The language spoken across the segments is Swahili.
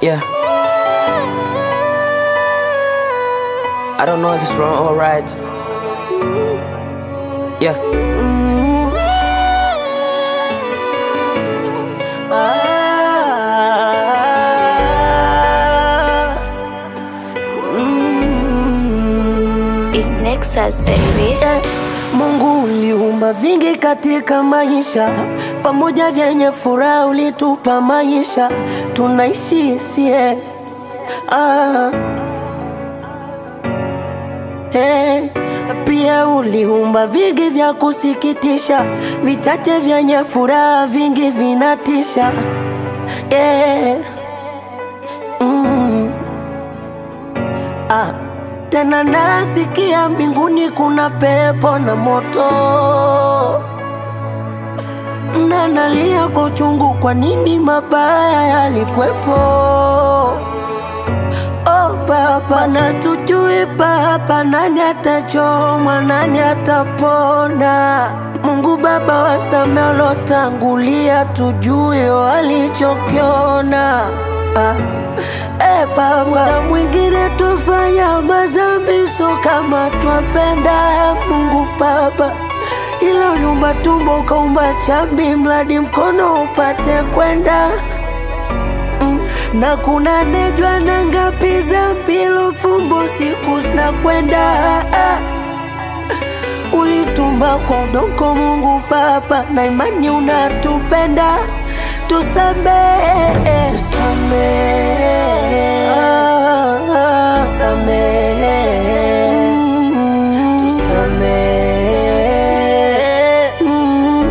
Yeah. I don't know if it's wrong or right. Yeah. It's Nexus baby. Eh, Mungu uliumba vingi katika maisha, pamoja vyenye furaha ulitupa maisha, tunaishi sie ah. Eh, pia uliumba vingi vya kusikitisha, vichache vyenye furaha, vingi vinatisha eh. mm. ah. Tena nasikia mbinguni kuna pepo na moto, na nalia kwa uchungu, kwa nini mabaya yalikwepo? Oh Baba, na tujui Baba, nani atachomwa, nani atapona? Mungu Baba, wasame walotangulia, tujue walichokiona ah. E Baba, na mwingine tufanya mazambi, so kama twapenda Mungu Baba, ila uliumba tumbo ukaumba chambi, mradi mkono upate kwenda Mm. na kuna nejwa na ngapi za mpilo fumbo siku zinakwenda ah. Ulitumba kwa udongo Mungu Baba, na imani unatupenda, tusamehe, tusamehe, ah, ah, tusamehe, Mm, tusamehe, Mm,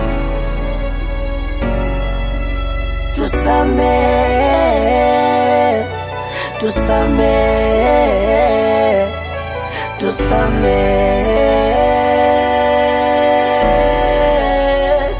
tusamehe, tusamehe, tusamehe.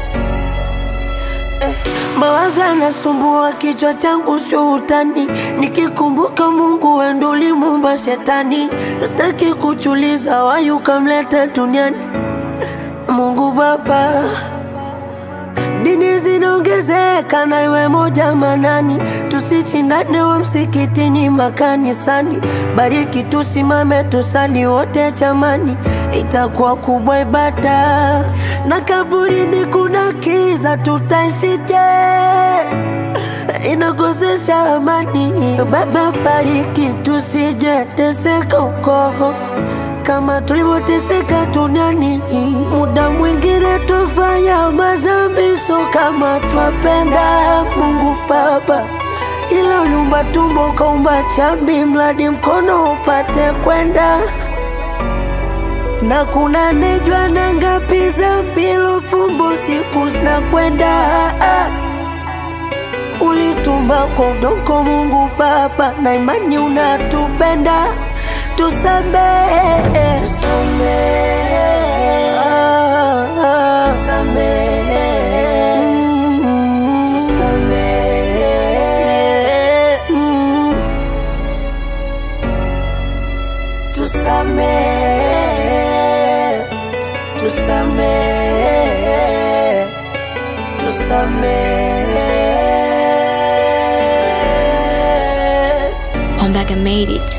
Mawazo yanasumbua kichwa changu, sio utani. Nikikumbuka Mungu wendo ulimuumba shetani, sitaki kuchuliza wayi ukamleta duniani. Mungu Baba, dini zinaongezeka na iwe moja manani, tusichindane wa msikitini makanisani. Bariki tusimame tusali wote chamani, itakuwa kubwa ibada. Na kaburini kuna kiza, tutaishije? Inakosesha amani. Baba, bariki tusije teseka uko kama tulivyoteseka duniani. Muda mwingine tufanya mazambi, so kama twapenda Mungu Baba, ila uliumba tumbo ukaumba chambi, mradi mkono upate kwenda na kuna nejwa na ngapi za mpilo fumbo siku zinakwenda ah. Ulitumba kwa udongo Mungu Baba, na imani unatupenda, tusamehe, tusamehe, ah, ah, tusamehe, Mm, tusamehe, Mm, tusamehe, tusamehe, tusamehe. Ombaga made it.